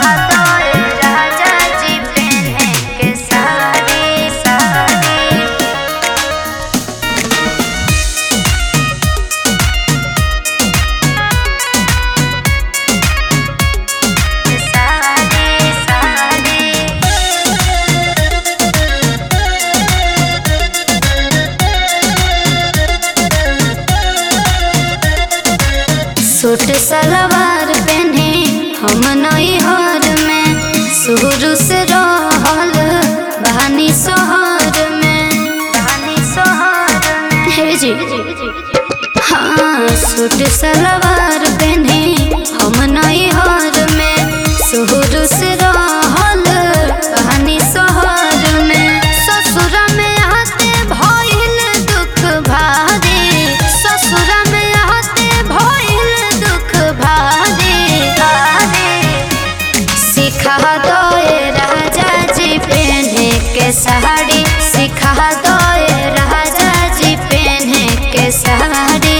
दो राजा जी पहने के साड़ी साड़ी साड़ी साड़ी सूट सलवार पहने हम नई हर में शुरू से रहल बहानी सोहर में बहानी सोहर में हे जी हाँ सूट सलवार पहने हम नई हर में शुरू से रहल बहानी सोहर में ससुर में आते भइल दुख भारी ससुर में आते भइल दुख भारी भारी सिखा दो राजा जी पहने के साड़ी सिखा दो राजा जी पहने के साड़ी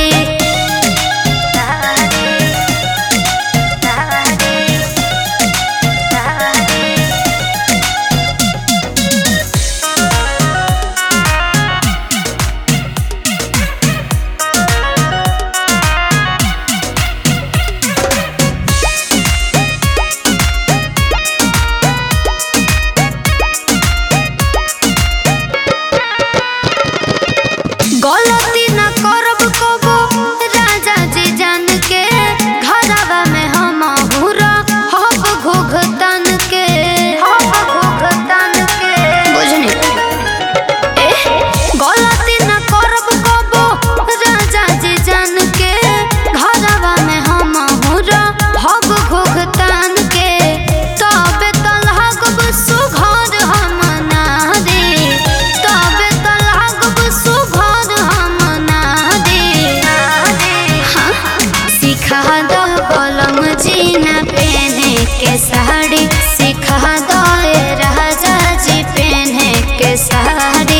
गलती न करब कबो राजा जी जान के घरवा में हम हुरा हब घुघतन के हब घुघतन के बुझनी एह गलती न करब कबो राजा जी जान के घरवा में हम हुरा हब घुघतन के तबे तलहगब सुघर हम ना दे तबे तलहगब सुघर हम ना दे हाँ, सिखा दो कलम जीना पहने के साड़ी सिखा दो राजा जी पहने के साड़ी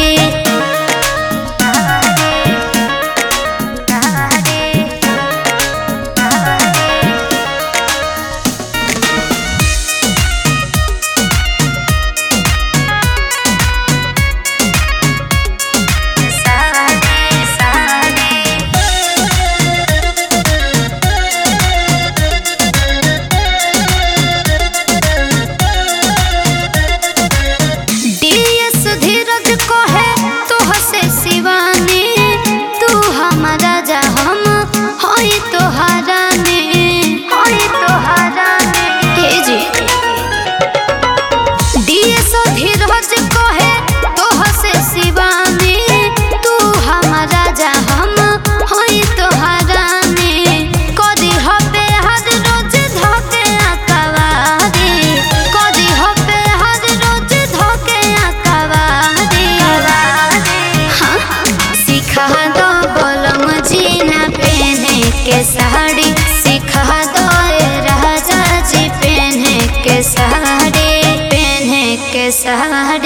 साड़ी साड़ी डीएस धीरज को है तू हसे शिवानी तू हमारा जा हम होई तोहारा ने होई तोहारा ने हे जी डीएस धीरज को है तू हसे शिवानी तू हमारा जा हम होई तोहारा ने कदी हबे हर रोज धके अकवारी कदी हबे हर रोज धके अकवारी हाँ सिखा दो बोलम जीना पहने के साड़ी सिखा दो राजा जी पहने के साड़ी पहने के साड़ी